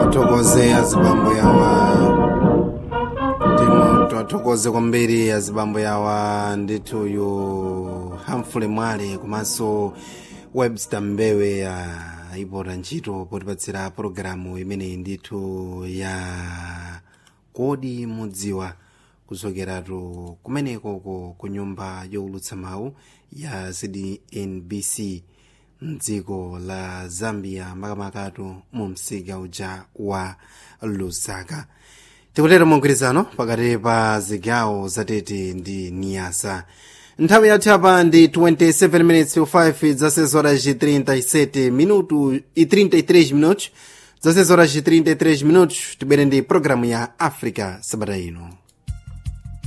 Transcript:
twathokoze azibambo yawa timo twathokoze kwambiri azibambo yawa ndithuyu hamfule mwale komanso webster mbewe ayipota ntchito potipatsira pologalamu imeneyi ndithu ya kodi mudziwa kuzokeratu kumenekoko ku nyumba yowulutsa mawu ya cdnbc mdziko la zambia makamakatu mu msika uja wa lusaka tikutero mugwirizano pakati pa zigawo zatete ndi niyasa nthawi yathu apa ndi 27 minutes to 5 zasez horas de 37 minuto e 33 minutos zasez horas de 33 minutos tibwere ndi programu ya africa sabata ino